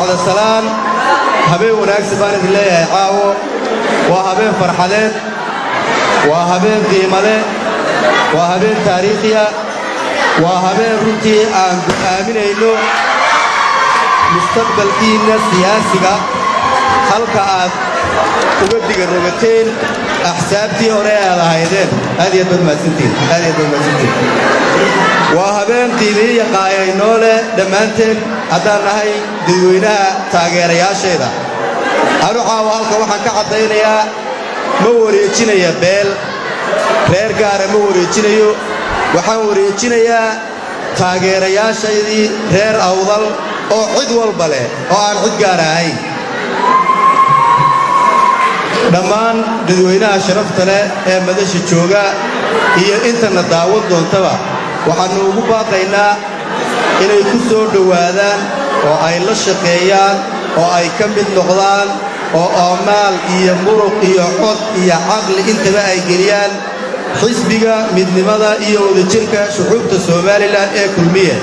bacda salaan habeen wanaagsan baan idin leeyahay caawo waa habeen farxadeed waa habeen qiimale waa habeen taariikhiya waa habeen runtii aan go'aaminayno mustaqbalkiinna siyaasiga halka aad uga diga rogateen axsaabtii hore aad ahaydeen aad iyo aad mahadsantiin aad iyo aad mahadsantiin waa habeen qiimiyiya qaayaynoo leh dhammaanteen haddaan nahay dadweynaha taageerayaasheeda anu caawa halka waxaan ka caddaynayaa ma wareejinaya beel reer gaara ma wareejinayo waxaan wareejinayaa taageerayaashaydii reer awdal oo cid walba leh oo aan cid gaara ahayn dhammaan dadweynaha sharafta leh ee madasha jooga iyo intana daawan doontaba waxaannu ugu baaqaynaa inay ku soo dhowaadaan oo ay la shaqeeyaan oo ay ka mid noqdaan oo oomaal iyo muruq iyo cod iyo caqli intaba ay geliyaan xisbiga midnimada iyo wadajirka shucuubta somalilan ee kulmiya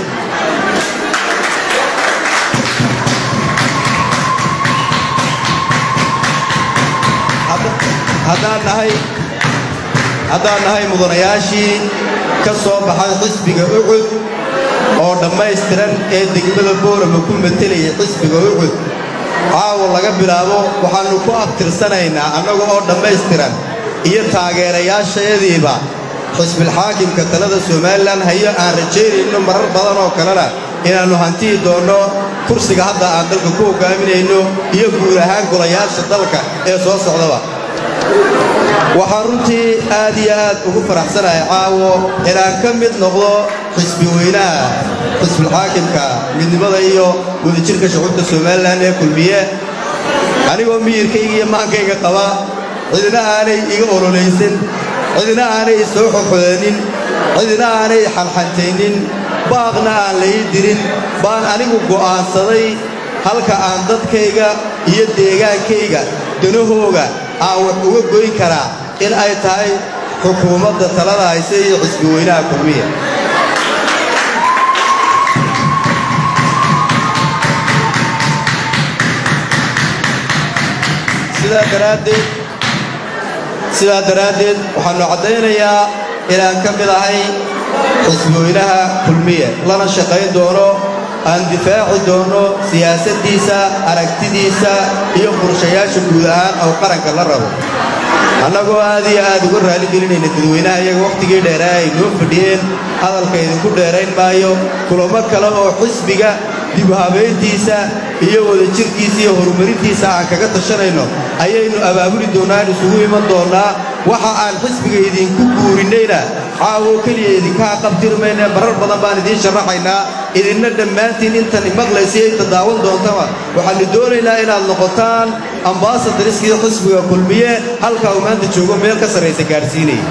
haddaan nahay mudanayaashii ka soo baxay xisbiga ucud oo dhammaystiran ee degmada boorama ku matelaya xisbiga ucud caawa laga bilaabo waxaannu ku abtirsanaynaa annaga oo dhammaystiran iyo taageerayaashayadiiba xisbilxaakimka talada somalilan hayo aan rajaynayno marar badan oo kalena inaannu hantiyi doonno kursiga hadda aan dalka ku hoggaaminayno iyo guud ahaan golayaasha dalka ee soo socdaba waxaan runtii aad iyo aad ugu faraxsanahay caawo inaan ka mid noqdo xisbi weynaha xisbilxaakimka midnimada iyo wadajirka shucuubta somalilan ee kulmiye anigoo miyirkayga iyo maankayga qaba cidina aanay iga ololaysan cidina aanay soo xoxodanin cidina aanay xalxantaynin baaqna aan lai dirin baan anigu go'aansaday halka aan dadkayga iyo deegaankayga danahooga aan wax uga goyn karaa in ay tahay xukuumadda talada hayse iyo xisbi weynaha kulmiya sidaa daraaddeed waxaannu caddaynayaa inaan ka mid ahay xisbi weynaha kulmiya lana shaqayn doono aan difaaci doonno siyaasaddiisa aragtidiisa iyo qorshayaasha guud ahaan oo qaranka la rabo annagoo aad iyo aad uga raaligelinayna dadweynaha iyaga wakhtigii dheeraa ay noo fadhiyeen hadalka idinku dheerayn maayo kulamo kale oo xisbiga dib habayntiisa iyo wadajirkiisa iyo horumarintiisa aan kaga tashanayno ayaynu abaabuli doonnaan isugu iman doonnaa waxa aan xisbiga idinku guurinnayna caawo keliya idinkaa qabtirmayne marar badan baan idiin sharaxaynaa idinna dhammaantiin intan imaqlaysiyo inta daawan doontaba waxaannu doonaynaa inaad noqotaan ambasadariskii xisbiga kulmiye halkaa uu maanta joogo meel ka sarraysa gaadhsiinaya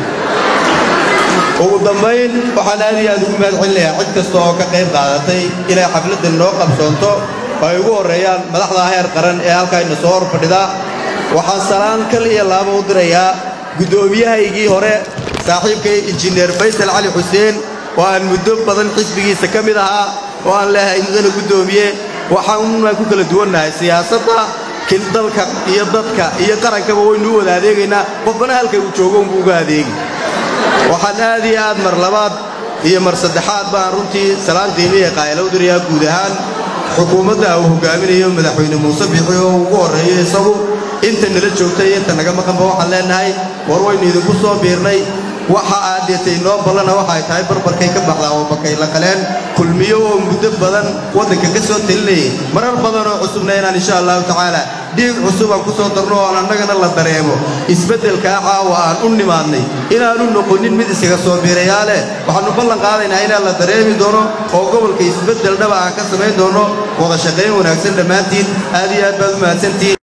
ugu dambayn waxaan aad iyo aad ugu mahad celinayaa cid kasta oo ka qayb qaadatay inay xafladdan noo qabsoonto oo ay ugu horreeyaan madaxda heer qaran ee halkaayna soo hor fadhida waxaan salaan kal iyo laaba u dirayaa guddoomiyahaygii hore saaxiibkay injineer faysal cali xuseen oo aan muddo badan xisbigiisa ka mid ahaa oo aan leehay mudana guddoomiye waxaanaan ku kala duwannahay siyaasadda dalka iyo dadka iyo qarankaba waynu u wada adeegaynaa qofbana halkay uu joogo unbuu uga adeegi waxaan aad iyo aad mar labaad iyo mar saddexaad baan runtii salaan qiimiya qaayala u dirayaa guud ahaan xukuumadda uu hogaaminayo madaxweyne muuse bixi oo ugu horreeyo isagu inta nala joogta iyo inta naga maqanba waxaan leenahay war waynu idinku soo biirnay waxa aad deetay noo ballana waxay tahay barbarkay ka baxdaa oo bakay la qaleen kulmiyo oo muddo badan waddanka ka soo telinayay marar badan oo cusubna inaan insha allahu tacaala dhiig cusub aan ku soo darno oon annagana la dareemo isbeddelkaa caawa aan u nimaadnay inaanu noqonin mid iskaga soo biirayaa leh waxaannu ballan qaadaynaa inaan la dareemi doono oo gobolka isbeddel dhaba aan ka samayn doono wada shaqayn wanaagsan dhammaantiin aad iyo aad baad u mahadsantihiin